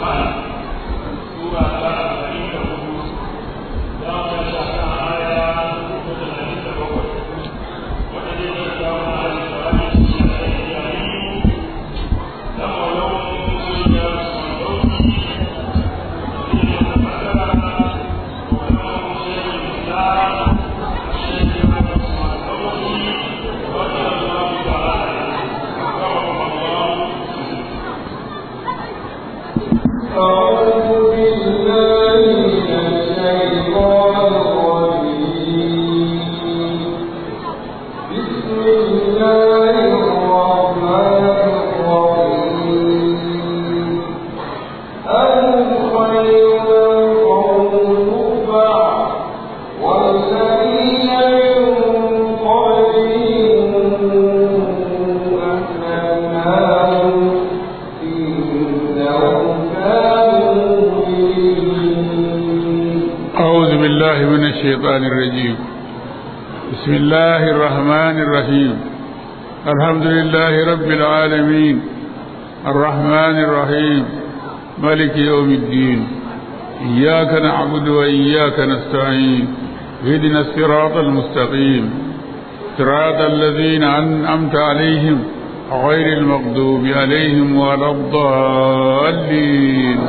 الشيطان الرجيم بسم الله الرحمن الرحيم الحمد لله رب العالمين الرحمن الرحيم ملك يوم الدين إياك نعبد وإياك نستعين اهدنا الصراط المستقيم صراط الذين أنعمت عليهم غير المغضوب عليهم ولا الضالين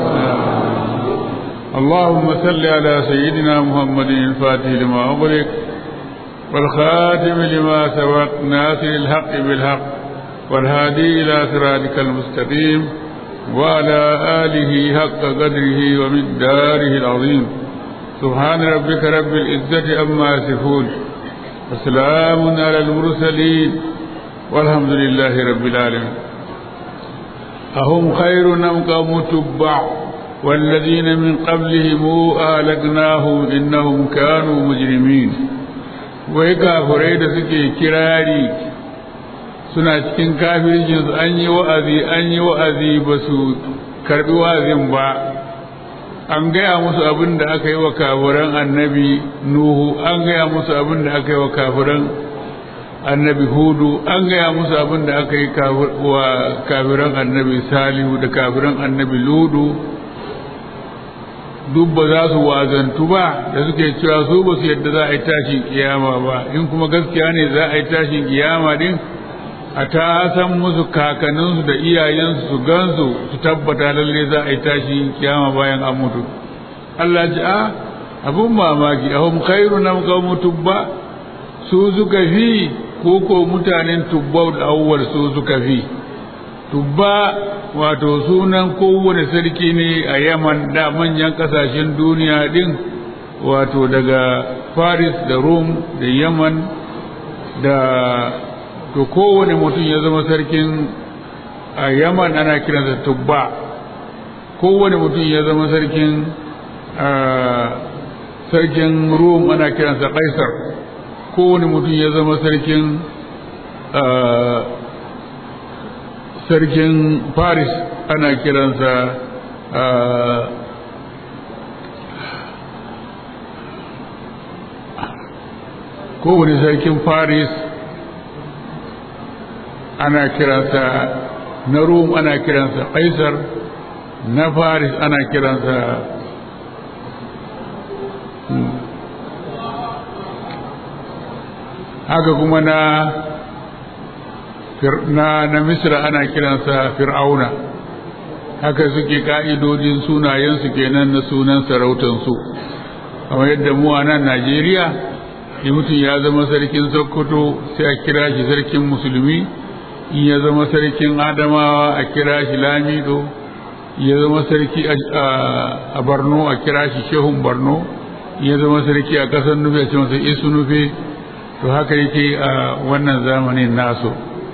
اللهم صل على سيدنا محمد الفاتح لما أغلق والخاتم لما سبق ناصر الحق بالحق والهادي إلى صراطك المستقيم وعلى آله حق قدره ومقداره العظيم سبحان ربك رب العزة عما يصفون وسلام على المرسلين والحمد لله رب العالمين أهم خير أم قوم تبع والذين من قبلهم أهلكناهم إنهم كانوا مجرمين wai kafirai da suke kirari suna cikin kafircinsu an yi wa'azi an yi wa'azi ba su karbi wa'azin ba an gaya musu abin da aka yi wa kafiran annabi nuhu an gaya musu abin da aka yi wa kafiran annabi hudu an gaya musu abin da aka yi wa kafiran annabi salihu da kafiran annabi ludu duk ba za su wazantu ba da suke cewa su ba su yadda za a yi tashin kiyama ba in kuma gaskiya ne za a yi tashin kiyama din a ta san musu kakanninsu da iyayensu su gansu su tabbata lalle za a yi tashin kiyama bayan an mutu Allah ji a abun mamaki a hum khairu nam qawmu tubba su suka fi ko ko mutanen tubbau da awwal su suka fi tubba wato sunan kowane sarki ne a yaman da manyan kasashen duniya din wato daga faris da rum da yaman da to kowane mutum ya zama sarkin a yaman ana kiransa tubba kowane mutum ya zama sarkin sarkin rum ana kiransa kaisar kowane mutum ya zama sarkin sarkin paris ana kiransa kowane sarkin paris ana kiransa na rum ana kiransa kaisar na paris ana kiransa haka kuma na na na misra ana kiransa fir'auna haka suke ka'idodin sunayensu kenan na sunan sarautansu kamar yadda mu a nan najeriya in mutum ya zama sarkin sokoto sai a kira shi sarkin musulmi in ya zama sarkin adamawa a kira shi lamido ya zama sarki a barno a kira shi shehun barno ya zama sarki a ƙasar nufi a ce masa isu nufi to haka yake a wannan zamanin nasu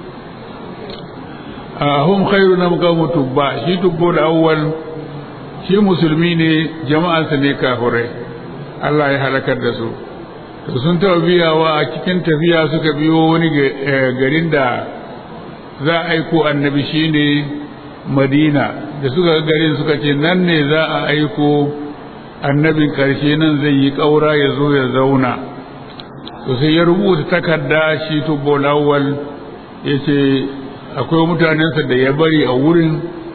hum khairu na mukamu tubba shi tubbo da awwal shi musulmi ne jama'ansa ne kafirai Allah ya halakar da su to sun taɓa biyawa a cikin tafiya suka biyo wani garin da za a aiko annabi shine madina da suka ga garin suka ce nan ne za a aiko annabin ƙarshe nan zai yi ƙaura ya zo ya zauna to sai ya rubuta takarda shi tubbo lawal ya ce akwai mutanensa da ya bari a wurin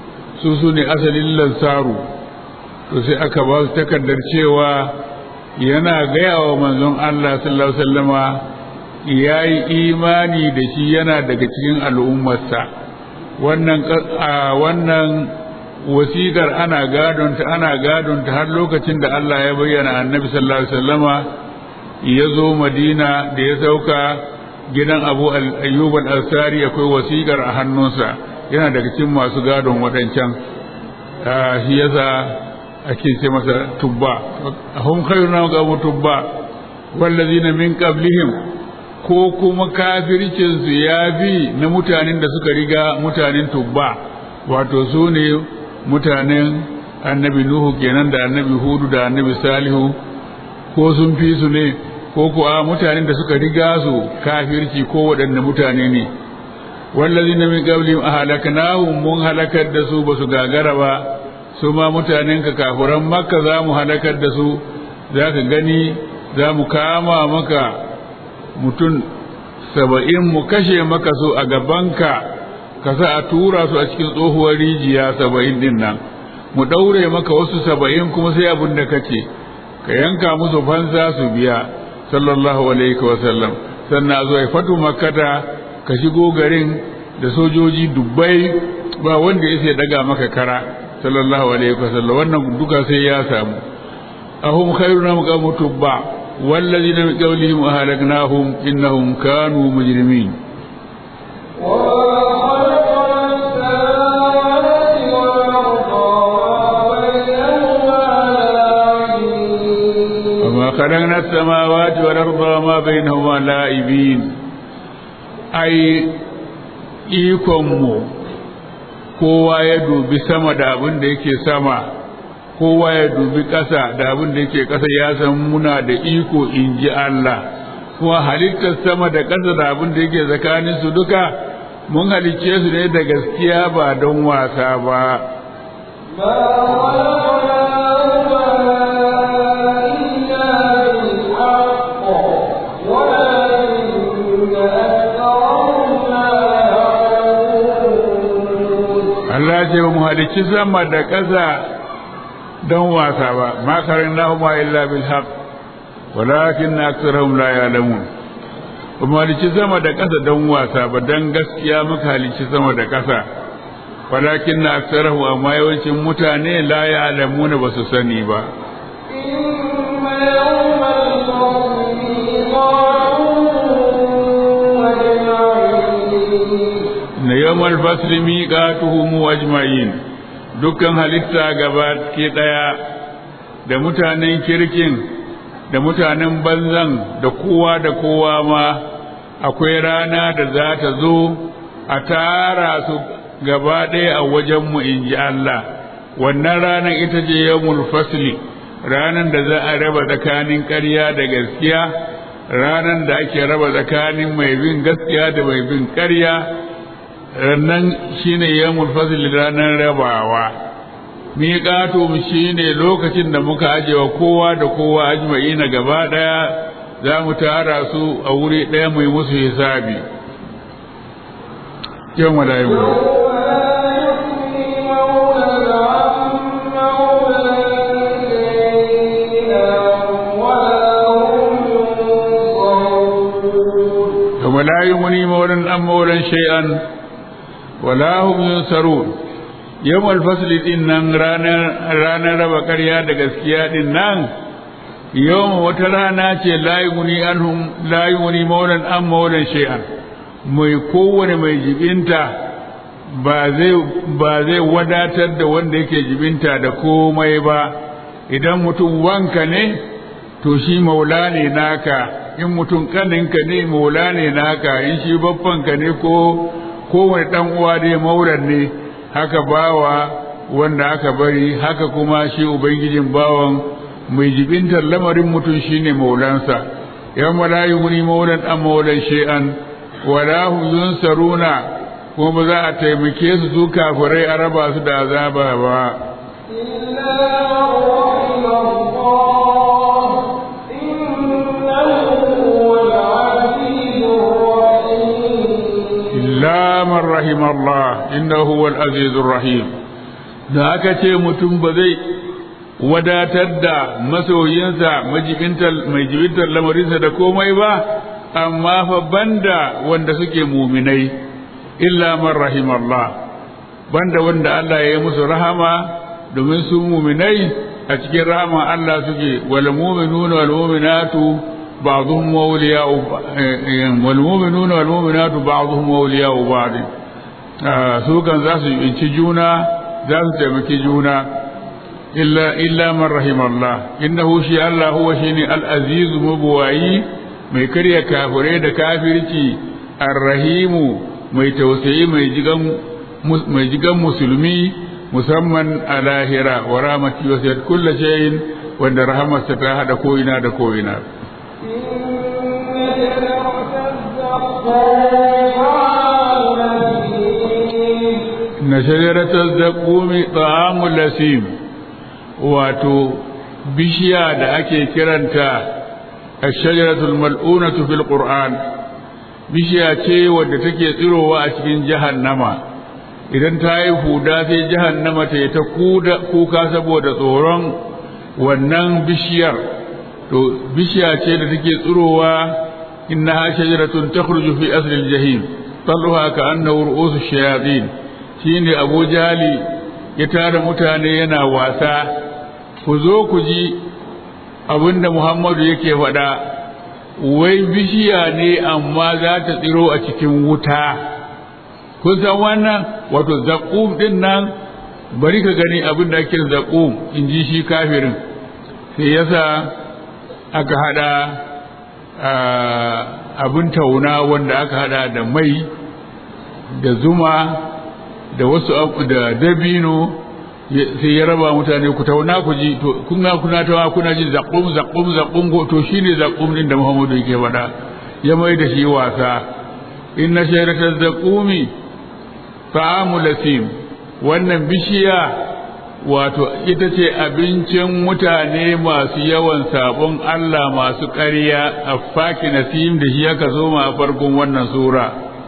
su su ne asalin lansaru to sai aka ba su takardar cewa yana gaya wa manzon Allah sallallahu alaihi wasallama ya yi imani da shi yana daga cikin al'ummarsa wannan wannan wasiƙar ana gadonta ana gadonta har lokacin da Allah ya bayyana annabi sallallahu alaihi wasallama ya zo madina da ya sauka gidan abu ayyub al-ansari akwai wasiƙar a hannunsa yana daga cikin masu gadon waɗancan shi yasa ake ce masa tubba hum khayruna ga tubba wallazina min qablihim ko kuma kafircin su ya bi na mutanen da suka riga mutanen tubba wato su ne mutanen annabi nuhu kenan da annabi hudu da annabi salihu ko sun fi su ne ko kuwa mutanen da suka riga su kafirci ko waɗanne mutane ne wallazina min qablihim ahlaknahum mun halakar da su basu gagara ba su ma mutanen ka kafuran makka za mu halakar da su za ka gani za mu kama maka mutum saba'in mu kashe maka su a gabanka ka sa a tura su a cikin tsohuwar rijiya saba'in din nan mu ɗaure maka wasu saba'in kuma sai abin da kace ka yanka musu fansa su biya sallallahu alaihi wa sallam sannan a zo ya fatu makkata ka shigo garin da sojoji dubbai ba wanda ya sai daga maka kara sallallahu alaihi wa sallam wannan duka sai ya samu ahum khairuna maqamu tubba والذين من قبلهم أهلكناهم إنهم كانوا مجرمين وما خلقنا السماوات والأرض وما بينهما لاعبين أي ikonmu kowa ya dubi sama da abin da yake sama kowa ya dubi ƙasa da abin da yake ƙasa ya san muna da iko in ji Allah kuma halittar sama da ƙasa da abin da yake tsakanin su duka mun halicce su ne da gaskiya ba don wasa ba Allah ce mu halicci sama da ƙasa don wasa ba ma karin lahuma illa bil haq walakin aktharuhum la ya'lamun kuma halicci sama da ƙasa don wasa ba don gaskiya muka halicci sama da ƙasa walakin aktharuhum amma yawancin mutane la ya'lamun ba su sani ba na yawmal fasli miqatuhum ajma'in dukkan halitta gaba ke ɗaya da mutanen kirkin da mutanen banzan da kowa da kowa ma akwai rana da za ta zo a tara su gaba ɗaya a wajenmu in ji Allah wannan ranar ita ce yawmul fasli ranar da za a raba tsakanin ƙarya da gaskiya ranar da ake raba tsakanin mai bin gaskiya da mai bin ƙarya rannan shine yawmul fasli ranar rabawa miƙatum shine lokacin da muka ajewa kowa da kowa ajma'ina gaba ɗaya za mu tara su a wuri ɗaya mai musu hisabi yau mala'iku ولا يغني مولا عن مولا شيئا ولا هم ينصرون يوم الفصل din nan ranar raba ƙarya da gaskiya din nan yawon wata rana ce layuni anhum layuni maulan an maulan shay'an mai kowane mai jibinta ba zai ba zai wadatar da wanda yake jibinta da komai ba idan mutum wanka ne to shi maula ne naka in mutum kaninka ne maula ne naka in shi babbanka ne ko kowane dan uwa dai maulan ne haka bawa wanda aka bari haka kuma shi ubangijin bawan mai jibintar lamarin mutum shine maulansa yawma la yughni maulan am maulan shay'an wala hum yunsaruna kuma ba za a taimake su su kafirai a raba su da azaba ba إلا من رحم الله إنه هو العزيز الرحيم da aka ce mutum ba zai wadatar da masoyinsa mai jibintar lamarinsa da komai ba amma fa banda wanda suke muminai illa man rahimallah banda wanda Allah ya yi musu rahama domin su muminai a cikin rahama Allah suke wal mu'minuna wal mu'minatu ba'dhum awliya'u wal mu'minuna wal mu'minatu ba'dhum awliya'u ba'd su kan za su yi juna za su taimaki juna illa illa man rahimallah innahu shi Allah huwa shine al-aziz mubwayi mai karya kafirai da kafirci ar-rahimu mai tausayi mai jigan mai jigan musulmi musamman a lahira wa rahmati wa sayyid kulli shay'in wanda rahamarsa ta hada ko ina da ko ina na shajaratar zaƙumi ta'amul lasim wato bishiya da ake kiranta a shajaratul mal'unatu fil qur'an bishiya ce wadda take tsirowa a cikin jahannama idan ta yi huda sai jahannama ta yi ta kuka saboda tsoron wannan bishiyar to bishiya ce da take tsirowa innaha shajaratun takhruju fi asli al-jahim talluha ka annahu ru'usu shayatin shine Abu Jali ya tara mutane yana wasa ku zo ku ji abinda Muhammadu yake faɗa wai bishiya ne amma za ta tsiro a cikin wuta kun san wannan wato zaƙum ɗin nan bari ka gani abin da ake zaƙum in ji shi kafirin sai yasa aka hada abin tauna wanda aka hada da mai da zuma da wasu da dabino sai ya raba mutane ku tauna ku ji to kuna kuna tawa kuna ji zaƙum zaƙum zaƙum go to shine zaƙum din da Muhammadu yake faɗa ya mai da shi wasa inna shayrata zaqumi ta'amu lasim wannan bishiya wato ita ce abincin mutane masu yawan sabon Allah masu ƙarya a faki nasim da shi aka zo ma a farkon wannan sura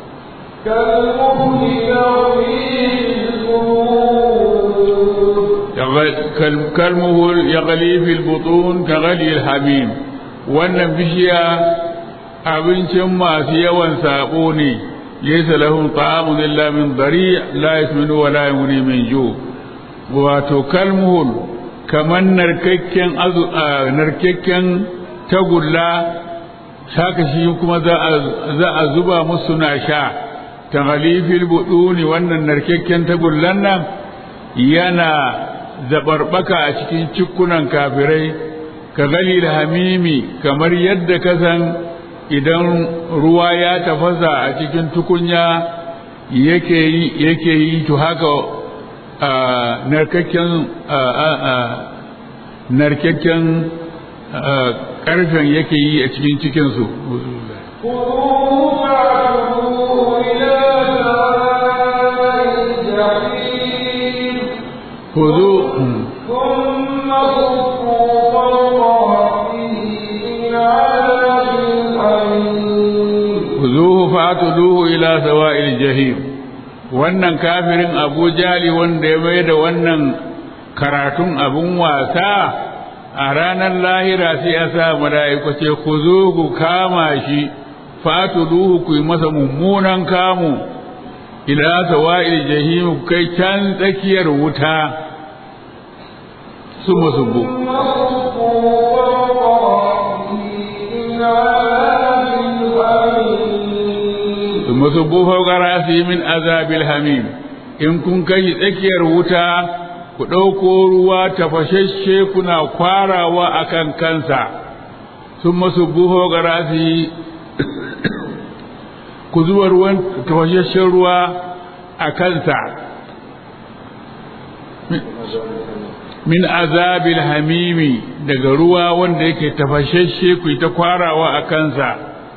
kalmuhul ya fil butun ka gali hamim wannan bishiya abincin masu yawan sabo ne laysa lahum ta'amun illa min dari' la yasminu wa la yughni min ju' wato kalmuhul kamar narkakken narkakken tagulla haka shi kuma za a zuba musu na sha ta halifil buduni wannan narkakken tagullan nan yana zabarbaka a cikin cikunan kafirai ka galil hamimi kamar yadda ka san idan ruwa ya tafasa a cikin tukunya yake yi to haka narkakken narkakken karfen yake yi a cikin cikinsu Kuzu Kuzuhu fa'atuduhu ila sawa'il jahim wannan kafirin abu jali wanda ya mai da wannan karatun abun wasa a ranar lahira sai ya sa mala'iku ce ku zo ku kama shi fatu duhu ku yi masa mummunan kamu ila sawa'il jahim kai can tsakiyar wuta su musubu musubbu fawqa rasi min azabil hamim in kun kai tsakiyar wuta ku ɗauko ruwa tafashashe kuna kwarawa akan kansa sun musubbu fawqa rasi ku zuba ruwan tafashashen ruwa a kansa min azabil hamimi daga ruwa wanda yake tafashashe ku ta kwarawa a kansa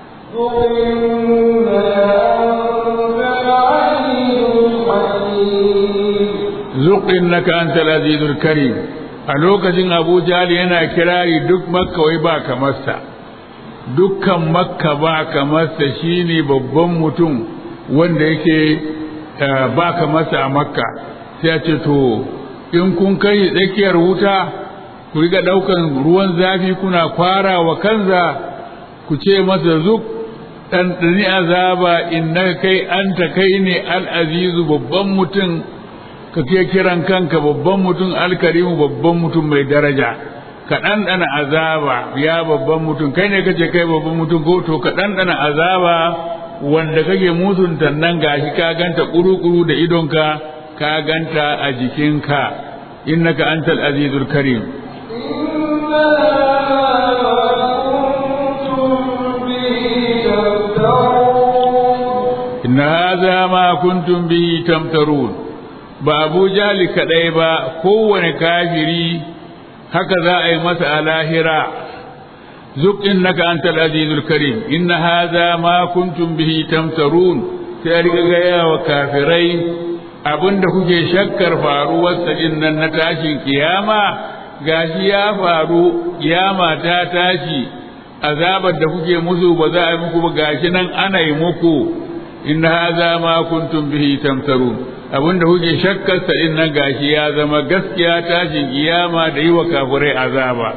zuƙin na kanta azizul karim a lokacin abu jali yana kirari duk makka wai ba kamarsa dukkan makka ba kamarsa shine babban mutum wanda yake ba kamarsa a makka sai ce to in kun kai tsakiyar wuta ku riga ɗaukan ruwan zafi kuna kwara wa kanza ku ce masa zuk ɗanɗani azaba innaka kai anta kai ne al'azizu babban mutum ka ke kiran kanka babban mutum alkarimu babban mutum mai daraja ka ɗanɗana azaba ya babban mutum kai ne kace kai babban mutum ko to ka ɗanɗana azaba wanda kake mutunta nan gashi ka ganta kuru-kuru da idonka ka ganta a jikinka innaka antal azizul karim inna hadha ma kuntum bihi tamtarun ba abu jali kadai ba kowane kafiri haka za a yi masa a lahira zuk innaka antal azizul karim inna hadha ma kuntum bihi tamtarun sai a riga gaya wa kafirai abinda kuke shakkar faruwarsa din nan na tashin kiyama gashi ya faru kiyama ta tashi azabar da kuke musu ba za a yi muku ba gashi nan ana yi muku inna hadha ma kuntum bihi tamtarun abinda kuke shakkar sa din nan gashi ya zama gaskiya tashin kiyama da yi wa kafirai azaba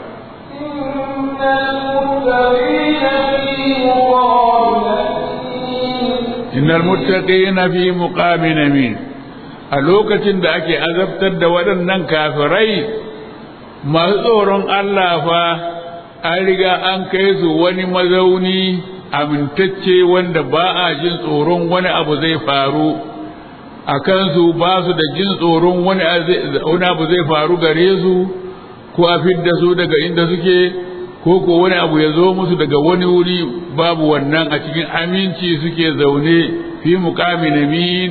innal muttaqina fi muqamin amin a lokacin da ake azabtar da waɗannan kafirai masu tsoron Allah fa an riga an kai su wani mazauni amintacce wanda ba a jin tsoron wani abu zai faru a kansu ba su da jin tsoron wani abu zai faru gare su ko a fidda su daga inda suke ko ko wani abu ya zo musu daga wani wuri babu wannan a cikin aminci suke zaune fi muqamin amin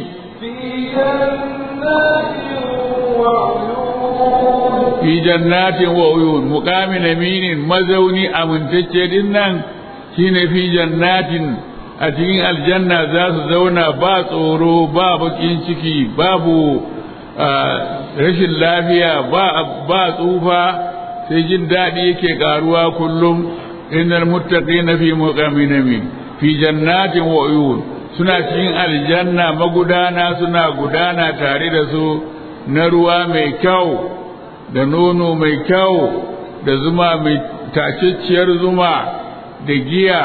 fi jannatin wa uyun muqamin aminin mazauni amintacce din nan shine fi jannatin a cikin aljanna za su zauna ba tsoro ba bakin ciki babu rashin lafiya ba tsufa sai jin daɗi yake ƙaruwa kullum innal muttaqina fi muqamin amin fi jannatin wa uyun suna cikin aljanna magudana suna gudana tare da su na ruwa mai kyau da nono mai kyau da zuma mai tacacciyar zuma da giya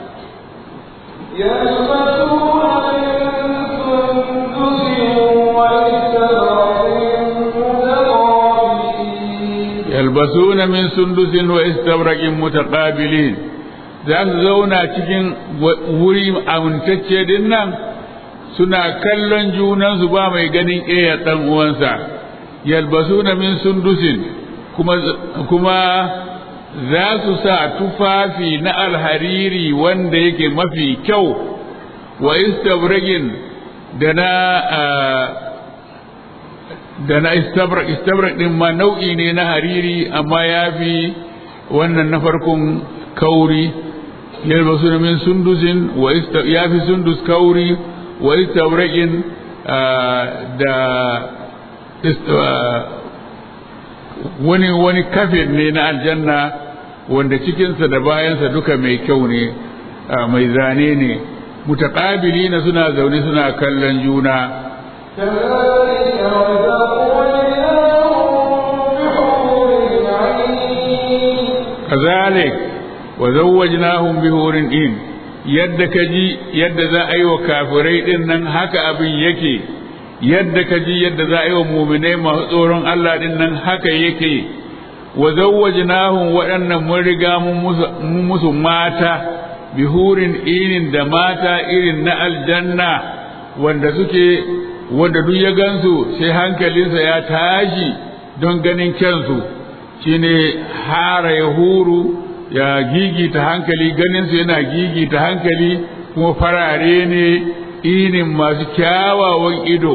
yalbasuna min sundusin wa istabraqin mutaqabilin za su zauna cikin wuri amintacce din nan suna kallon junansu ba mai ganin ƙeya ɗan uwansa yalbasuna min sundusin kuma kuma za su sa tufafi na alhariri wanda yake mafi kyau wa istabraqin da na da na istabrak istabrak din ma nau'i ne na hariri amma ya fi wannan na farkon kauri yalbasu min sundusin wa ya fi sundus kauri wa istabrakin da wani wani kafin ne na aljanna wanda cikinsa da bayansa duka mai kyau ne mai zane ne mutaƙabili na suna zaune suna kallon juna كذلك وزوجناهم بهور إن yadda ka ji yadda za a yi wa kafirai ɗin nan haka abin yake yadda ka ji yadda za a yi wa muminai masu tsoron Allah ɗin nan haka yake wa zawwajnahum waɗannan mun riga mun musu mata bihurin inin da mata irin na aljanna wanda suke wanda duk ya gansu sai hankalinsa ya tashi don ganin kyansu shine hara ya huru ya gigita hankali ganinsu yana gigita hankali kuma farare ne inin masu kyawawan ido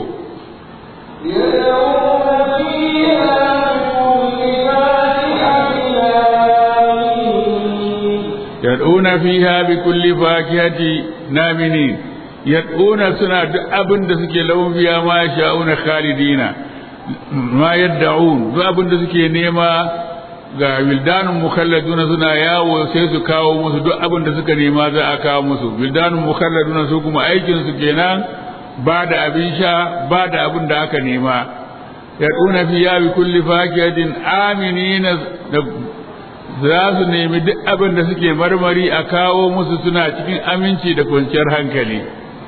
yad'una fiha bi kulli fakihati naminin yad'una suna duk abin da suke lahum fiha ma sha'una khalidina ma yadda'un duk abin da suke nema ga wildanun mukhalladuna suna yawo sai su kawo musu duk abin da suka nema za a kawo musu wildanun mukhalladuna su kuma aikin su kenan ba da abin sha ba da abin da aka nema yaduna fiya bi kulli fakiyatin aminina za su nemi duk abin da suke marmari a kawo musu suna cikin aminci da kwanciyar hankali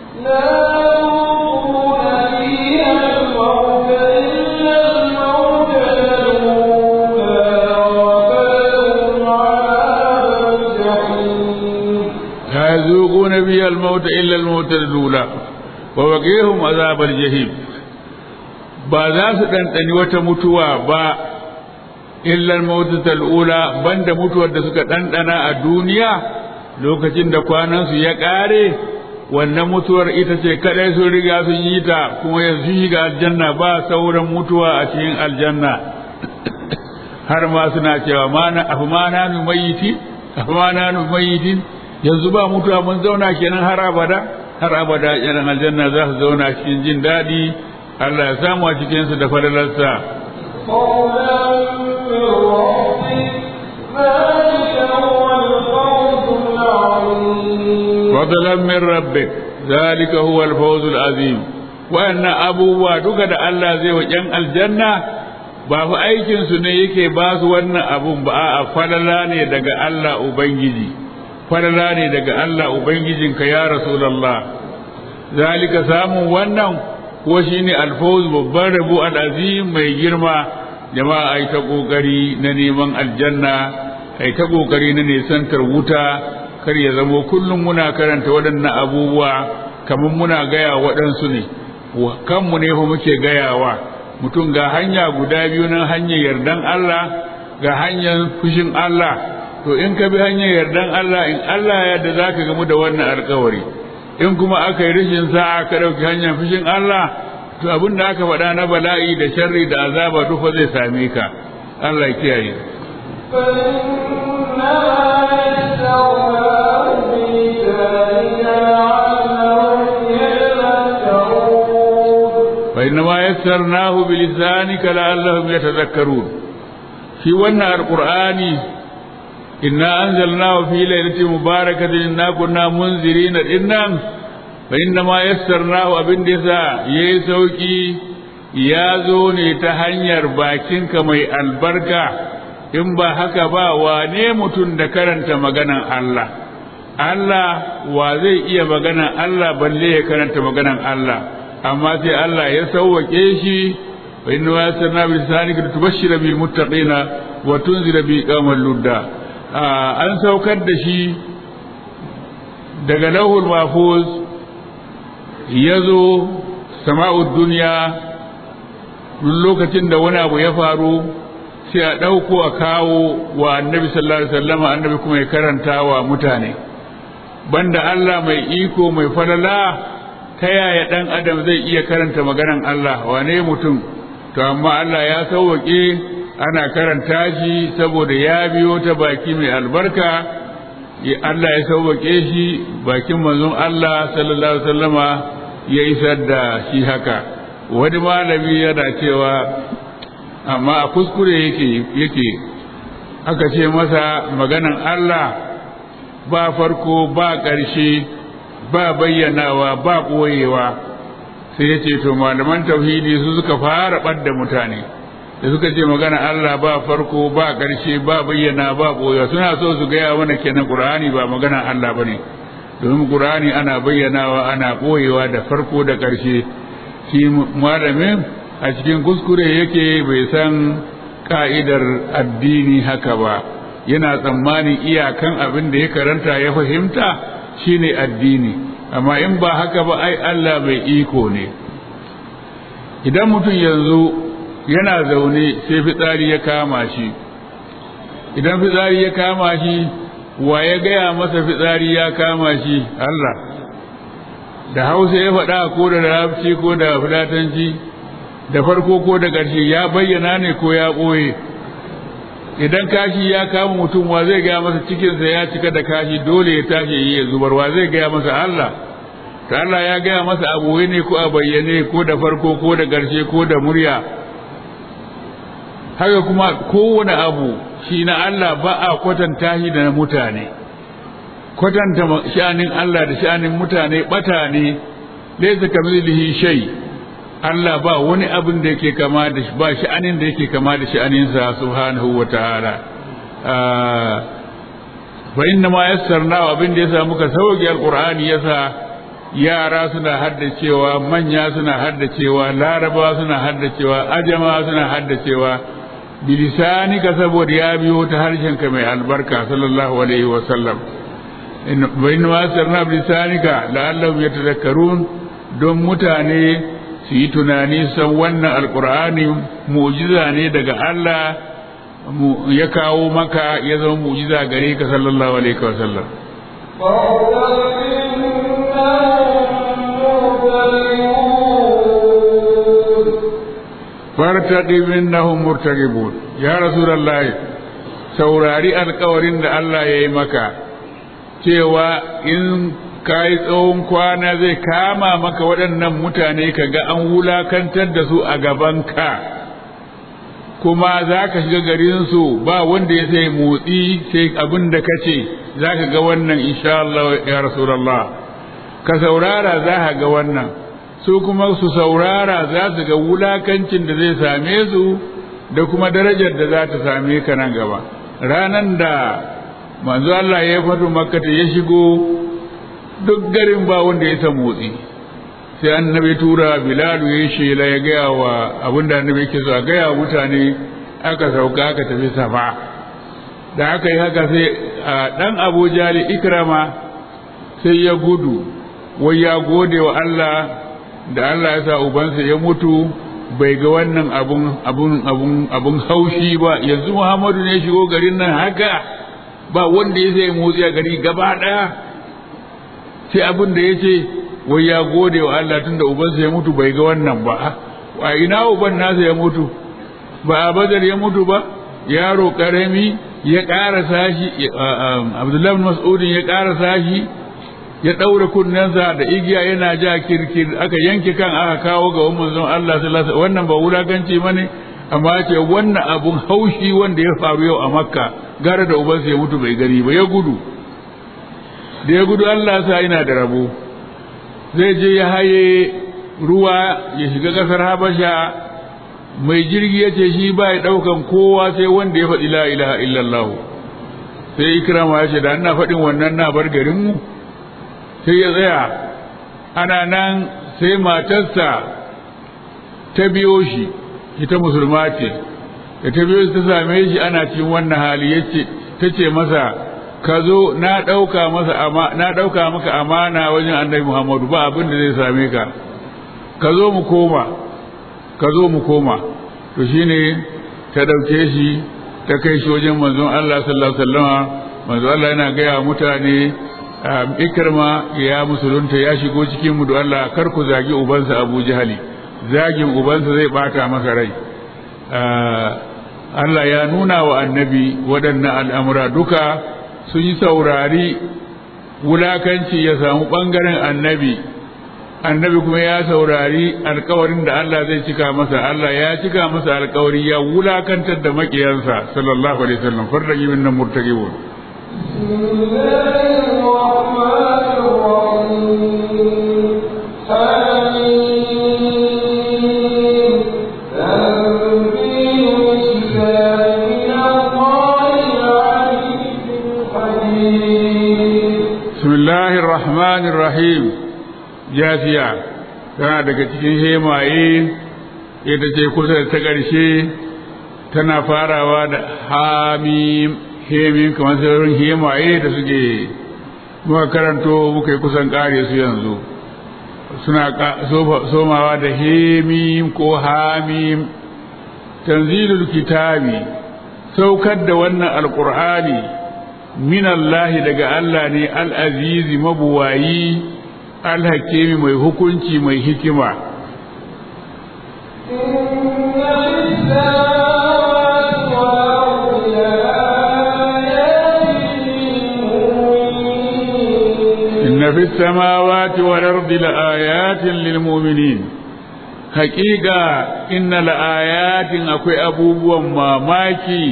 لا يذوقون فيها الموت إلا الموت الأولى ووقيهم عذاب الجحيم ba za su ɗanɗani wata mutuwa ba illal mautatal ula banda mutuwar da suka ɗanɗana a duniya lokacin da kwanansu ya ƙare wannan mutuwar ita ce kaɗai sun riga sun yi ta kuma yanzu shiga aljanna ba sauran mutuwa a cikin aljanna har ma suna cewa afu ma na nu mayiti afu ma na nu mayitin yanzu ba mutuwa mun zauna kenan har abada har abada yan aljanna za su zauna cikin jin daɗi Allah ya samu a cikinsu da fadalarsa فضلا من ربك ذلك هو الفوز العظيم وأن أبوه duka da Allah zai wa ‘yan aljanna ba fa aikinsu ne yake ba su wannan abun ba a falala ne daga Allah Ubangiji falala ne daga Allah Ubangijinka ya Rasulallah zalika samun wannan ko shine alfawz babban rabo al'azim mai girma jama'a ai ta kokari na neman aljanna ai ta kokari na nesantar wuta kar ya zamo kullum muna karanta waɗannan abubuwa kamar muna gaya waɗansu ne kanmu ne fa muke gayawa mutum ga hanya guda biyu nan hanyar yardan Allah ga hanyar fushin Allah to in ka bi hanyar yardan Allah in Allah ya yarda zaka gamu da wannan alƙawari in kuma aka yi rashin sa'a ka ɗauki hanyar fushin Allah to abin da aka faɗa na bala'i da sharri da azaba dufa zai same ka Allah ya kiyaye فإنما يسرناه بلسانك لعلهم يتذكرون في ونا القرآن إنا أنزلناه في ليلة مباركة إنا كنا منذرين إنا فإنما يسرناه أبن دسا يسوكي ya zo ne ta hanyar bakinka mai albarka in ba haka ba wane mutum da karanta maganan Allah Allah wa zai iya maganan Allah balle ya karanta maganan Allah amma sai Allah ya sauwake shi wa inna wa yasanna bi lisanika tubashshira bil muttaqina wa tunzira bi qamal ludda an saukar da shi daga lauhul mahfuz yazo sama'ud duniya duk lokacin da wani abu ya faru sai a ɗauko a kawo wa annabi sallallahu alaihi wasallam annabi kuma ya karanta wa mutane banda Allah mai iko mai falala ta yaya ɗan adam zai iya karanta maganan Allah wane mutum to amma Allah ya sauwaƙe ana karanta shi saboda ya biyo ta baki mai albarka Allah ya sauwaƙe shi bakin manzon Allah sallallahu alaihi wasallama ya isar da shi haka wani malami yana cewa amma a kuskure yake yake aka ce masa maganan Allah ba farko ba ƙarshe ba bayyanawa ba ɓoyewa sai ya ce to malaman tauhidi su suka fara ɓadda mutane da suka ce magana Allah ba farko ba ƙarshe ba bayyana ba ɓoyewa suna so su gaya mana kenan ƙur'ani ba magana Allah ba ne domin ƙur'ani ana bayyanawa ana ɓoyewa da farko da ƙarshe shi malamin a cikin kuskure yake bai san ka'idar addini haka ba yana tsammanin iyakan abin da ya karanta ya fahimta shine addini amma in ba haka ba ai Allah mai iko ne idan mutum yanzu yana zaune sai fitsari ya kama shi idan fitsari ya kama shi wa ya gaya masa fitsari ya kama shi Allah da hausa ya faɗa ko da larabci ko da fulatanci da farko ko da ƙarshe ya bayyana ne ko ya ɓoye idan kashi ya kama mutum wa zai gaya masa cikinsa ya cika da kashi dole ya tashi yi ya zubar wa zai gaya masa Allah ta Allah ya gaya masa a ɓoye ne ko a bayyane ko da farko ko da ƙarshe ko da murya haka kuma kowane abu shi na Allah ba a kwatanta shi da na mutane kwatanta sha'anin Allah da sha'anin mutane bata ne laysa kamilihi shay Allah ba wani abin da yake kama da shi ba sha'anin da yake kama da sha'aninsa subhanahu wa ta'ala fa inna ma yassarna abin da yasa muka sauke alqur'ani yasa yara suna haddacewa manya suna haddacewa laraba suna haddacewa ajama suna haddacewa bilisanika saboda ya biyo ta harshenka mai albarka sallallahu alaihi wa sallam wa inna ma yassarna bilisanika la'allahum yatadhakkarun don mutane su yi tunani san wannan alkur'ani mu'jiza ne daga Allah ya kawo maka ya zama mu'jiza gare ka sallallahu alaihi wa sallam fartaqib innahum murtaqibun ya rasulullahi saurari alkawarin da Allah ya yi maka cewa in ka yi tsawon kwana zai kama maka waɗannan mutane ka ga an wulakantar da su a gabanka kuma za ka shiga garinsu ba wanda ya sai motsi sai abin da ka ce za ka ga wannan insha Allah ya Rasulallah ka saurara za ka ga wannan su kuma su saurara za su ga wulakancin da zai same su da kuma darajar da za ta same ka nan gaba ranan da manzo Allah ya fito makka ya shigo duk garin ba wanda ya san motsi sai annabi tura bilalu ya shela ya gaya wa abinda annabi yake so a gaya wa mutane aka sauka aka tafi safa da aka yi haka sai a dan abu jali ikrama sai ya gudu wai ya gode wa Allah da Allah ya sa ubansa ya mutu bai ga wannan abun abun abun abun haushi ba yanzu Muhammadu ne shigo garin nan haka ba wanda ya sai motsi a gari gaba daya sai abin da ya ce wai ya gode wa Allah tun da ubansa ya mutu bai ga wannan ba a ina uban nasa ya mutu ba a badar ya mutu ba yaro karami ya ƙara sashi abdullahi mas'udin ya ƙara sashi ya ɗaura kunnensa da igiya yana ja kirkir aka yanke kan aka kawo ga umar zon Allah sallallahu wannan ba wulakanci bane amma ce wannan abun haushi wanda ya faru yau a makka gara da ubansa ya mutu bai gani ba ya gudu da ya gudu Allah sa yana da rabo zai je ya haye ruwa ya shiga ƙasar habasha mai jirgi ya ce shi ba ya ɗaukan kowa sai wanda ya faɗi la ilaha illallah sai ikrama ya ce da ana faɗin wannan na bar garinmu sai ya tsaya ana nan sai matarsa ta biyo shi ita musulma ce da ta biyo ta same shi ana cikin wannan hali yace ta ce masa ka zo na ɗauka masa na ɗauka maka amana wajen annabi Muhammadu ba abin da zai same ka ka zo mu koma ka zo mu koma to shine ta ɗauke shi ta kai shi wajen manzon Allah sallallahu alaihi wasallam manzon Allah yana gaya mutane ikrama ya musulunta ya shigo cikin mu da Allah kar ku zagi ubansa Abu Jahali zagin ubansa zai bata masa rai Allah ya nuna wa annabi waɗannan al'amura duka sun yi saurari wulakanci ya samu ɓangaren annabi annabi kuma ya saurari alkawarin da Allah zai cika masa Allah ya cika masa alkawari ya wulakantar da makiyansa sallallahu alaihi wasallam farraqi min murtaqibun Bismillahir Rahmanir Rahim jafiya tana daga cikin hemaye ita ce kusa da ta ƙarshe tana farawa da hamim hemin kamar sauran hemaye da suke muka karanto muka yi kusan ƙare su yanzu suna somawa da hemim ko hamim tanzilul kitabi saukar da wannan alƙur'ani min Allah daga Allah ne al'azizi mabuwayi alhakimi mai hukunci mai hikima inna fi samawati wal ardi laayatin lil mu'minin haqiqa inna laayatin akwai abubuwan mamaki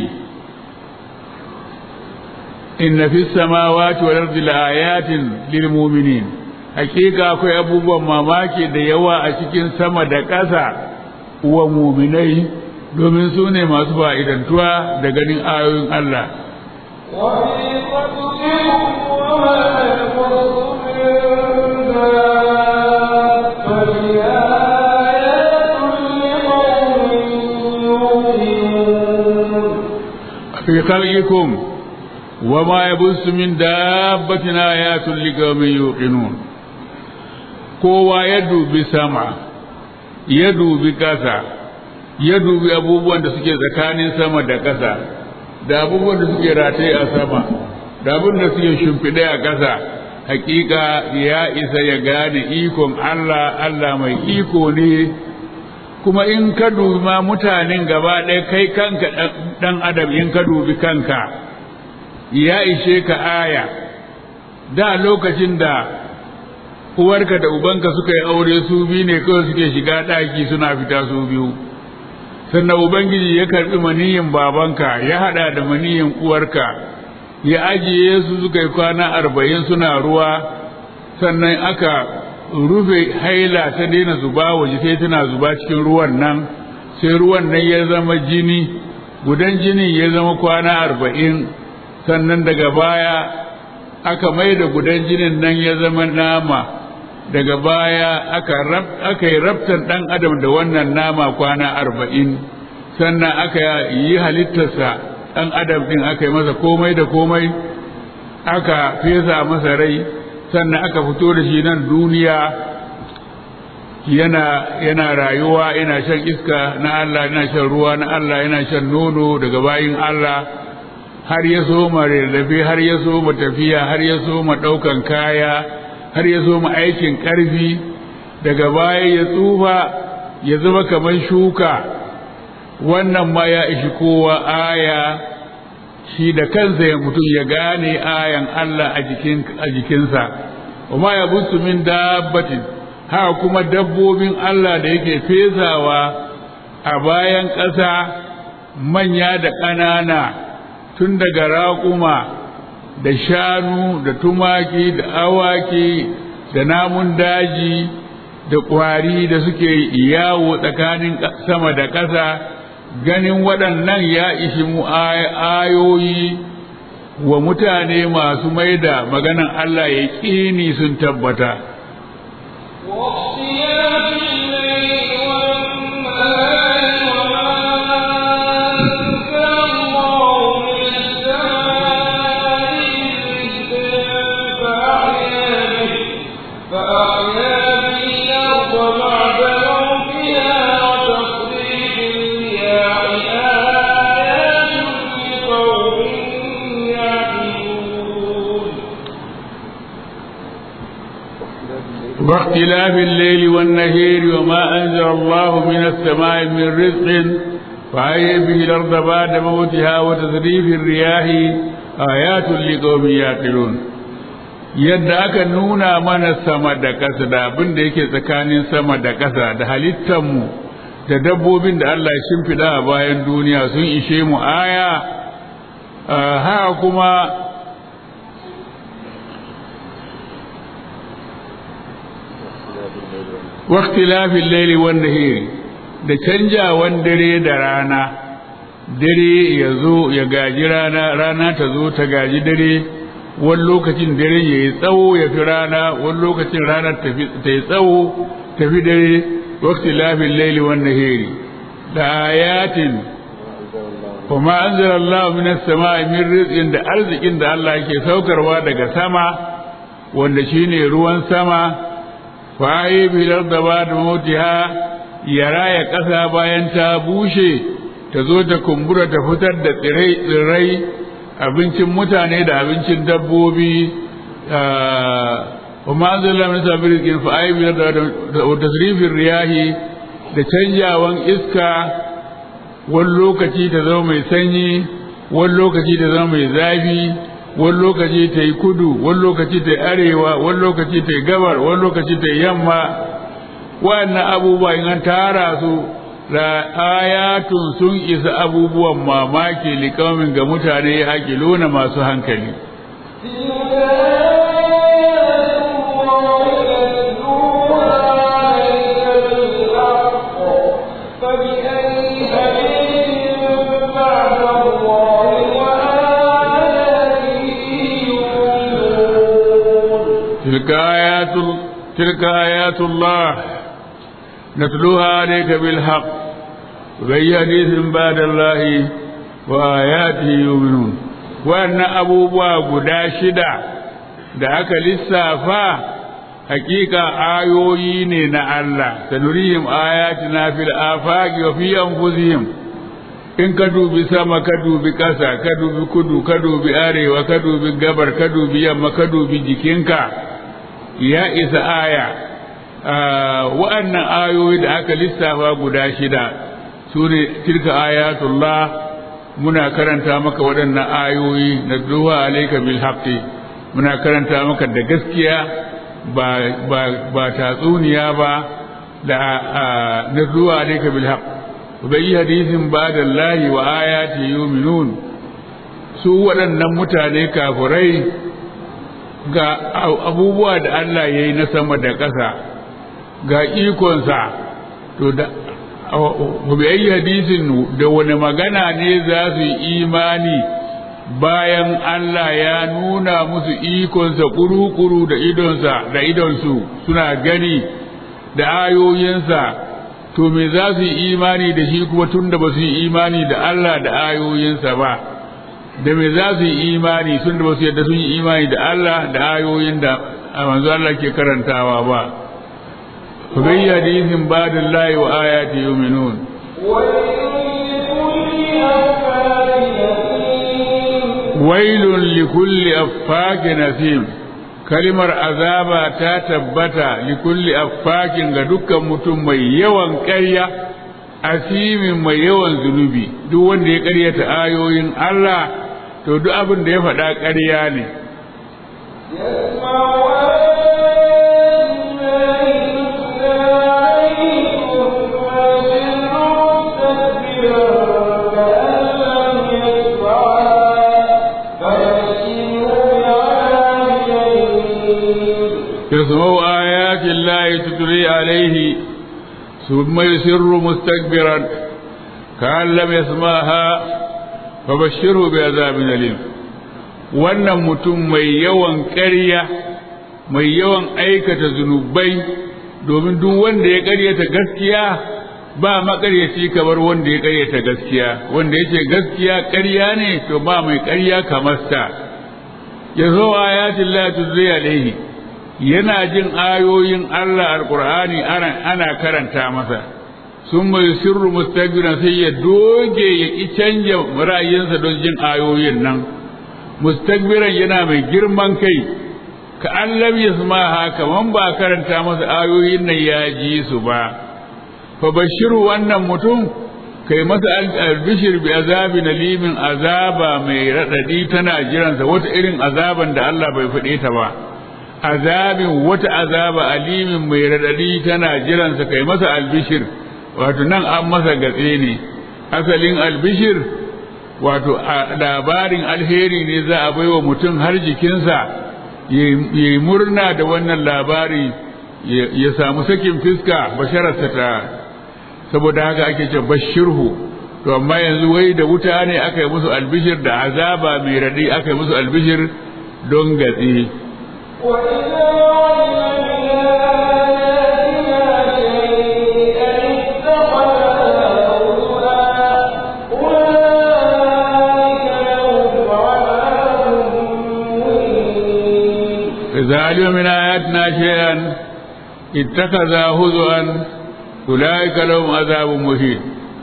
inna fi samawati wal ardi laayatin lil mu'minin hakika akwai abubuwan mamaki da yawa a cikin sama da ƙasa wa muminai domin su ne masu fa'idantuwa da ganin ayoyin Allah وفي خلقكم وما يخلق من دابة آيات لقوم يؤمنون في خلقكم وما يبث من دابة آيات لقوم يوقنون kowa ya dubi sama ya dubi ƙasa ya dubi abubuwan da suke tsakanin sama da ƙasa da abubuwan da suke rataye a sama da abin da suke shimfiɗe a ƙasa hakika ya isa ya gane ikon Allah Allah mai iko ne kuma in ka dubi ma mutanen gaba ɗaya kai kanka ɗan adam in ka dubi kanka ya ishe ka aya da lokacin da uwarka da ubanka suka yi aure su biyu ne kawai suke shiga ɗaki suna fita su biyu sannan ubangiji ya karɓi maniyin babanka ya haɗa da maniyin uwarka ya ajiye su suka yi kwana arba'in suna ruwa sannan aka rufe haila ta daina zuba waje sai tana zuba cikin ruwan nan sai ruwan nan ya zama jini gudan jinin ya zama kwana arba'in sannan daga baya aka mai da gudan jinin nan ya zama nama daga baya aka rab aka yi rabtan dan adam da wannan nama kwana arba'in sannan aka yi halittarsa dan adam din aka yi masa komai da komai aka fesa masa rai sannan aka fito da shi nan duniya yana yana rayuwa yana shan iska na Allah yana shan ruwa na Allah yana shan nono daga bayin Allah har ya so ma rarrafe har ya so ma tafiya har ya so ma ɗaukan kaya har ya so ma aikin ƙarfi daga baya ya tsufa ya zama kamar shuka wannan ma ya ishi kowa aya shi da kansa ya mutum ya gane ayan Allah a jikin a jikinsa wa ma ya busu min dabbatin haka kuma dabbobin Allah da yake fesawa a bayan ƙasa manya da ƙanana tun daga raƙuma da shanu da tumaki da awaki da namun daji da ƙwari da suke yawo tsakanin sama da ƙasa ganin waɗannan ya ishi mu ayoyi wa mutane masu maida maganan Allah ya ƙini sun tabbata. واختلاف الليل والنهار وما أنزل الله من السماء من فأحيا به فأحيا به الأرض بعد موتها وتصريف الرياح آيات لقوم يعقلون واختلاف الليل والنهار وما أنزل الله من السماء من رزق فأحيا به الأرض بعد موتها وتصريف الرياح آيات لقوم يعقلون yadda aka nuna mana sama da ƙasa da abin da yake tsakanin sama da ƙasa da halittanmu da dabbobin da Allah ya shimfiɗa a bayan duniya sun ishe mu aya haka kuma waktilafin laili wanda hiri da canjawan dare da rana dare ya zo ya gaji rana rana ta zo ta gaji dare wani lokacin dare ya yi tsawo ya fi rana wani lokacin rana ta yi tsawo ta fi dare waktilafin laili wanda hiri da ayatin kuma an zara Allah min sama min rizqin da arzikin da Allah yake saukarwa daga sama wanda shine ruwan sama faye bilar da ba da motiha ya raya ƙasa bayan ta bushe ta zo ta kumbura ta fitar da tsirrai abincin mutane da abincin dabbobi wa ma'azalla min sabir kin faye bilar da tasrifin riyahi da canjawan iska wani lokaci ta zama mai sanyi wani lokaci ta zama mai zafi wani lokaci ta yi kudu wani lokaci ta yi arewa wani lokaci ta yi gabar wani lokaci ta yi yamma wannan abubuwa in an tara su da ayatun sun isa abubuwan mamaki likamin ga mutane ya luna masu hankali تلك آيات الله تلك آيات تلك آيات الله نتلوها عليك بالحق وبأي حديث بعد الله وآياته يؤمنون وأن أبو باب شدة da aka lissafa hakika ayoyi ne na Allah sanurihim ayatina fil afaqi wa fi anfusihim in ka dubi sama ka dubi ƙasa ka dubi kudu ka dubi arewa ka dubi gabar ka dubi yamma ka dubi jikinka ya isa aya wa'annan ayoyi da aka lissafa guda shida su ne tilka ayatullah muna karanta maka waɗannan ayoyi na duha alaika bil haqqi muna karanta maka da gaskiya ba ba ba tatsuniya ba da na duha alaika bil haqq bai hadisin ba'da Allah wa ayati yu'minun su waɗannan mutane kafirai ga abubuwa da Allah ya yi na sama da ƙasa ga ikonsa to da bai hadisin da wani magana ne za su yi imani bayan Allah ya nuna musu ikonsa kuru-kuru da idonsa da idonsu suna gani da ayoyinsa to me za su yi imani da shi kuma tun da ba su yi imani da Allah da ayoyinsa ba da me za su yi imani tun da ba su yadda sun yi imani da Allah da ayoyin da manzo Allah ke karantawa ba bai hadisin ba'da lahi wa ayati yu'minun wailun likulli affakin nasim kalimar azaba ta tabbata likulli affakin ga dukkan mutum mai yawan ƙarya asimin mai yawan zunubi duk wanda ya ƙaryata ayoyin Allah to duk abin da ya faɗa ƙarya ne يسمع آيات الله تتلي عليه ثم يسر مستكبرا كأن لم يسمعها فبشره بعذاب أليم wannan mutum mai yawan ƙarya mai yawan aikata zunubai domin duk wanda ya ƙaryata gaskiya ba maƙaryaci kamar wanda ya ƙaryata gaskiya wanda ya ce gaskiya ƙarya ne to ba mai ƙarya kamar sa ya zo ayatin la tuzri alaihi yana jin ayoyin Allah alqur'ani ana karanta masa sun mai sirru mustakbiran sai ya doge ya ki canja ra'ayinsa don jin ayoyin nan mustakbiran yana mai girman kai ka an lam yasmaha kaman ba karanta masa ayoyin nan ya ji su ba fa bashiru wannan mutum kai masa albishir bi azabi nalimin azaba mai radadi tana jiransa wata irin azaban da Allah bai faɗe ta ba azabin wata azaba alimin mai radadi tana jiransa kai masa albishir wato nan an masa gatse ne asalin albishir wato labarin alheri ne za a baiwa mutum har jikinsa ya yi murna da wannan labari ya samu sakin fiska bashararsa ta saboda haka ake ce bashirhu to amma yanzu wai da wuta ne aka yi musu albishir da azaba mai radi aka yi musu albishir don gatsi إذا علم من آياتنا شيئا اتخذ هزوا أولئك لهم عذاب مهين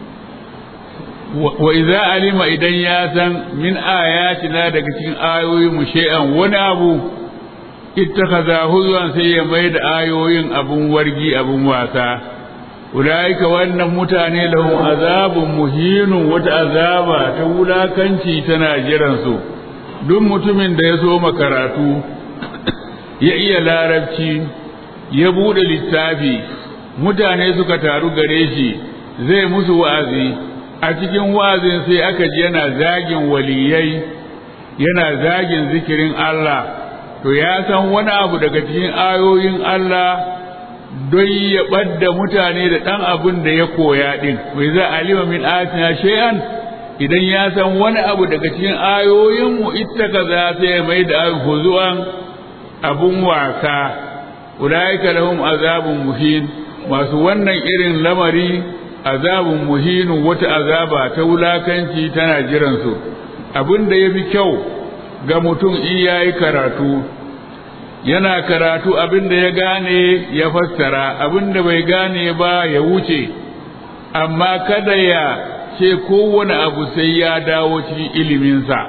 وإذا علم إذن ياسا من آياتنا دكتين آيوي مشيئا ونابو اتخذ هزوا سيميد آيوين أبو ورقي أبو واسا أولئك وأن متاني لهم عذاب مهين وتعذاب تولا كنشي تناجرا سو دم متمن ديسو مكراتو ya iya larabci ya buɗe littafi mutane suka taru gare shi zai musu wa'azi a cikin wa'azin sai aka ji yana zagin waliyai yana zagin zikirin Allah to ya san wani abu daga cikin ayoyin Allah don ya ɓadda mutane da ɗan abin da ya koya ɗin wai za alima min atina shay'an idan ya san wani abu daga cikin ayoyinmu ita ka za sai mai da huzuwan abun wasa ulaika lahum azabun muhin masu wannan irin lamari azabun muhinu wata azaba ta wulakanci tana jiransu abin da ya fi kyau ga mutum in ya yi karatu yana karatu abin da ya gane ya fassara abin da bai gane ba ya wuce amma kada ya ce kowane abu sai ya dawo cikin iliminsa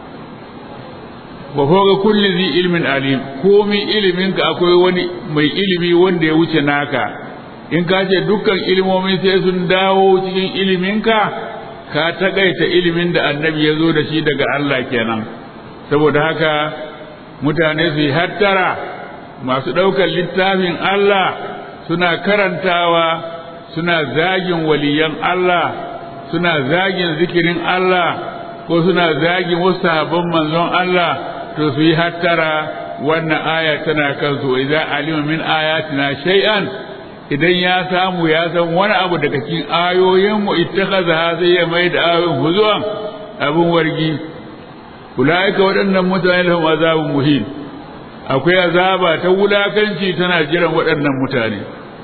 wa ga kulli zi ilmin alim komi iliminka akwai wani mai ilimi wanda ya wuce naka in ka ce dukkan ilimomi sai sun dawo cikin iliminka ka taƙaita ilimin da annabi ya zo da shi daga Allah kenan saboda haka mutane su yi hattara masu ɗaukar littafin Allah suna karantawa suna zagin waliyan Allah suna zagin zikirin Allah ko suna zagin wasu sahabban manzon Allah to su yi hattara wannan aya tana kansu idza alima min ayatina shay'an idan ya samu ya san wani abu daga cikin ayoyin mu ittakhadha zai ya mai da ayoyin huzuwan abun wargi ulaika waɗannan mutane lahum azabun muhin akwai azaba ta wulakanci tana jiran waɗannan mutane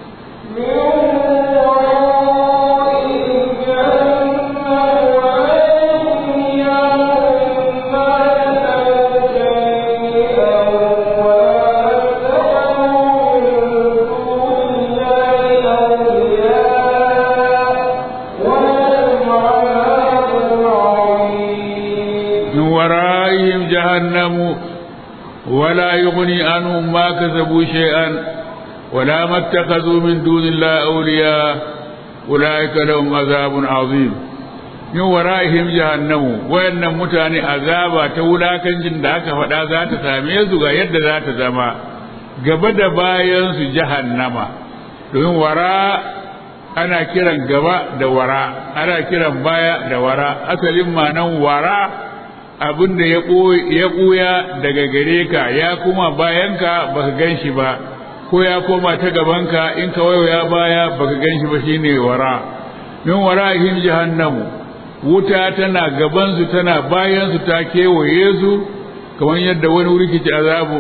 جهنم ولا يغني عنهم ما كسبوا شيئا ولا ما اتخذوا من دون الله أولياء أولئك لهم عذاب عظيم min wara'ihim jahannamu wayannan mutane azaba ta wulakancin da aka faɗa za ta same su ga yadda za ta zama gaba da bayan su jahannama domin wara ana kiran gaba da wara ana kiran baya da wara asalin manan wara abin da ya ɓuya daga gare ka ya kuma bayanka baka gan shi ba ko ya koma ta gabanka in ka ya baya baka gan shi ba shine wara min wara'ihim jahannamu wuta tana gabansu tana bayansu ta kewaye su kamar yadda wani wuri ke azabu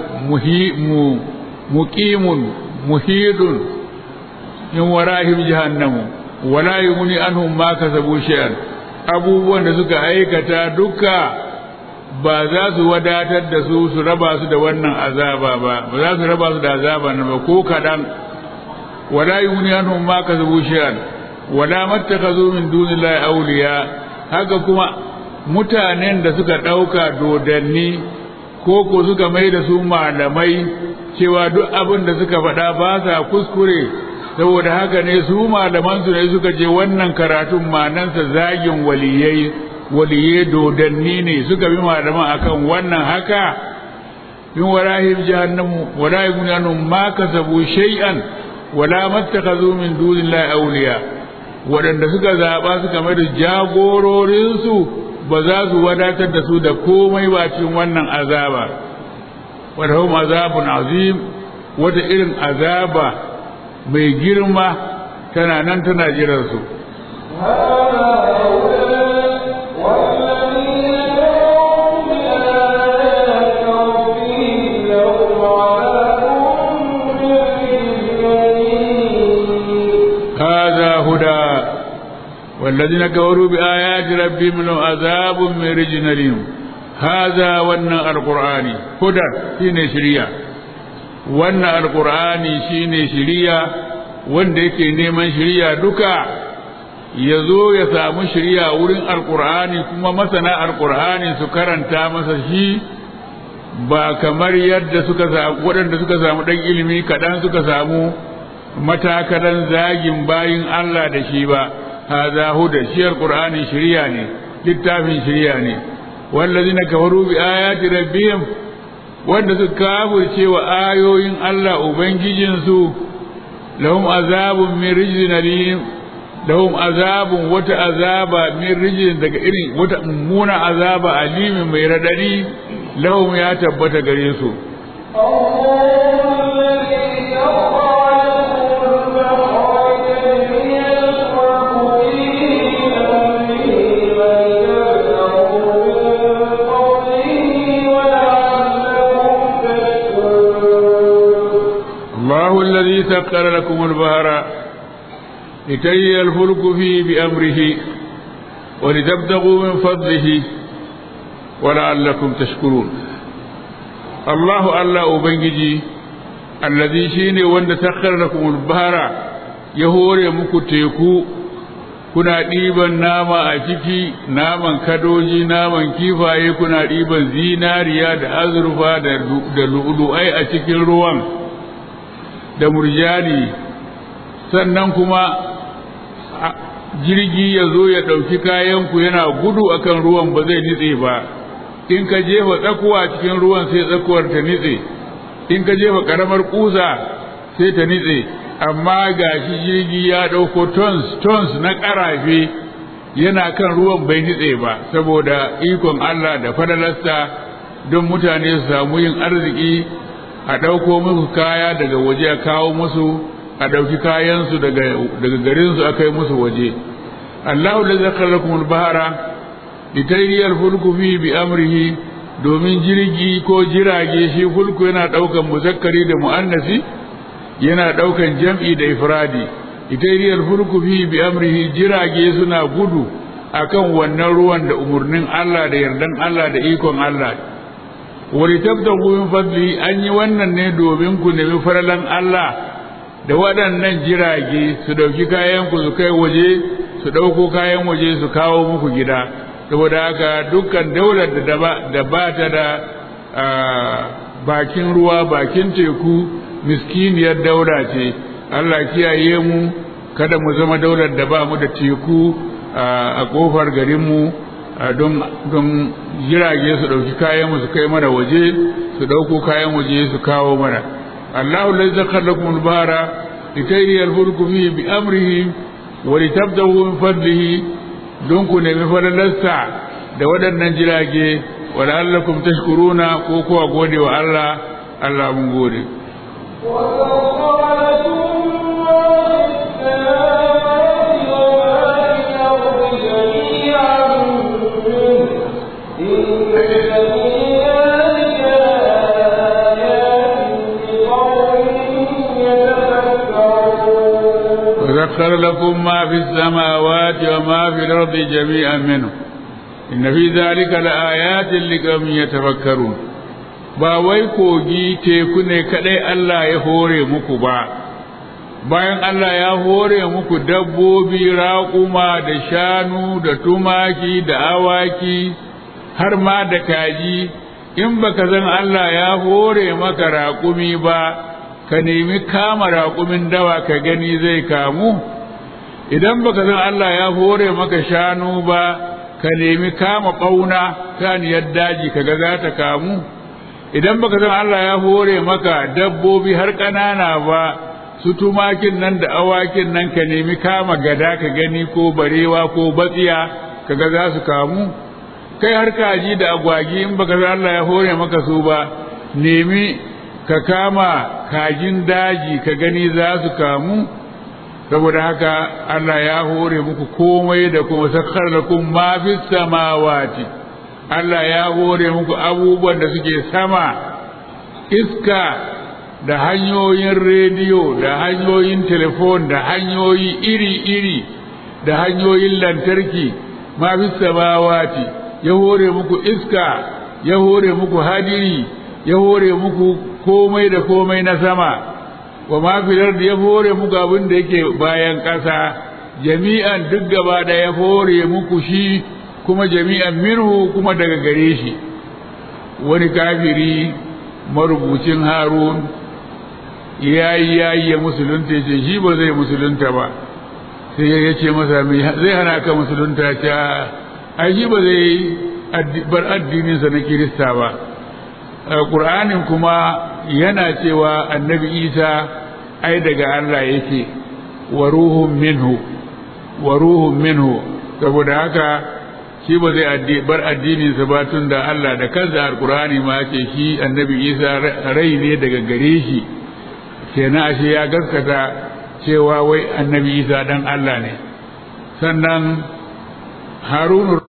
muqimun muhidun min wara'ihim jahannamu wala yughni anhum ma kasabu shay'an abubuwan da suka aikata duka ba za su wadatar da su su raba su da wannan azaba ba ba za su raba su da azaba na ba ko kaɗan wala yughni anhum ma kasabu shay'an wala mattakazu min dunillahi awliya haka kuma mutanen da suka ɗauka dodanni ko ko suka mai da su malamai cewa duk abin da suka faɗa ba sa kuskure saboda haka ne su malamansu ne suka je wannan karatun manansa zagin waliyai waliye dodanni ne suka bi malaman akan wannan haka min warahim jahannamu wala yughni ma kasabu shay'an wala mattakhadhu min dunillahi awliya waɗanda suka zaɓa suka mai da jagororinsu ba za su wadatar da su da komai ba cikin wannan azaba wadda azabun azim wata irin azaba mai girma tana nan tana jiransu هذا هدى والذين كفروا بآيات ربهم لهم عذاب من رجل أليم هذا ون القرآن هدى شين شريعة ون القرآن شين شريعة wanda yake neman shirya duka ya zo ya samu shirya wurin alkur'ani kuma masana alkur'ani su karanta masa shi ba kamar yadda suka samu waɗanda suka samu ɗan ilimi kaɗan suka samu matakalan zagin bayin Allah da shi ba haza huda shi alqur'ani shiriya ne littafin shiriya ne wallazina kafaru bi ayati rabbihim wanda suka kafirce wa ayoyin Allah ubangijin su lahum azabun min rijzin alim lahum azabun wata azaba min rijzin daga irin wata mummuna azaba alimin mai radadi lahum ya tabbata gare su سخر لكم البحر لتجري الفلك فيه بأمره ولتبتغوا من فضله ولعلكم تشكرون الله الله أبنجي الذي شيني وند سخر لكم البحر يهوري مكو تيكو kuna ɗiban nama a ciki naman kadoji naman kifaye kuna ɗiban zinariya da azurfa da lu'lu'ai a cikin ruwan da murjani sannan kuma jirgi ya zo ya ɗauki kayanku yana gudu akan ruwan ba zai nitse ba in ka jefa tsakuwa cikin ruwan sai tsakuwar ta nitse in ka jefa ƙaramar ƙusa sai ta nitse amma ga shi jirgi ya ɗauko tons tons na ƙarafe yana kan ruwan bai nitse ba saboda ikon Allah da fadalarsa don mutane su samu yin arziki a ɗauko musu kaya daga waje a kawo musu a ɗauki kayansu daga garinsu a kai musu waje Allahu da zakar lakum bahara litayriyal fulku fi bi amrihi domin jirgi ko jirage shi fulku yana ɗaukan muzakkari da mu'annasi yana ɗaukan jam'i da ifradi itairiyar fulku fi bi amrihi jirage suna gudu akan wannan ruwan da umarnin Allah da yardan Allah da ikon Allah wani tabtagu min fadli an yi wannan ne domin ku nemi faralan Allah da waɗannan jirage su ɗauki kayan ku su kai waje su ɗauko kayan waje su kawo muku gida saboda haka dukkan daular da ba ta da bakin ruwa bakin teku miskiniyar daura ce Allah kiyaye mu kada mu zama daular da ba mu da teku a kofar garinmu don jirage su ɗauki kayan su kai mana waje su ɗauko kayan waje su kawo mana Allahu lai zakar lakum al-bahra litayri al-fulku fihi bi amrihi wa litabtahu min fadlihi don ku nemi fadalarsa da waɗannan jirage wa la'allakum tashkuruna ko kuwa gode wa Allah Allah mun gode وسخر لكم ما في السماوات وما في الأرض جميعا منه إن في ذلك لآيات لقوم يتفكرون ba wai kogi teku ne kadai Allah ya hore muku ba bayan Allah ya hore muku dabbobi raƙuma da shanu da tumaki da awaki har ma da kaji in baka zan Allah ya hore maka raƙumi ba ka nemi kama raƙumin dawa ka gani zai kamu idan baka zan Allah ya hore maka shanu ba ka nemi kama ɓauna kaniyar daji kaga za ta kamu idan baka san Allah ya hore maka dabbobi har ƙanana ba su tumakin nan da awakin nan ka nemi kama gada ka gani ko barewa ko batsiya kaga za su kamu kai har kaji da agwagi in baka san Allah ya hore maka su ba nemi ka kama kajin daji ka gani za su kamu saboda haka Allah ya hore muku komai da kuma sakkar lakum ma fis samawati Allah ya hore muku abubuwan da suke sama iska da hanyoyin rediyo da hanyoyin telefon da hanyoyi iri-iri da hanyoyin lantarki ma fi samawati ya hore muku iska ya hore muku hadiri ya hore muku komai da komai na sama wa ma fi ya hore muku abin da yake bayan ƙasa jami'an duk gaba da ya hore muku shi kuma jami'an minhu kuma daga gare shi wani kafiri marubucin harun ya yi ya yi ya musulunta ya ce shi ba zai musulunta ba sai ya ce masa zai hana ka musulunta ta ai shi ba zai bar addininsa na kirista ba ƙur'anin kuma yana cewa annabi isa ai daga allah yake wa ruhun minhu wa ruhun minhu saboda haka shi ba zai bar addininsa ba tun da Allah da kansa alkurani ma ce shi annabi isa rai ne daga gare shi kenan ashe ya gaskata cewa wai annabi isa dan Allah ne sannan harunu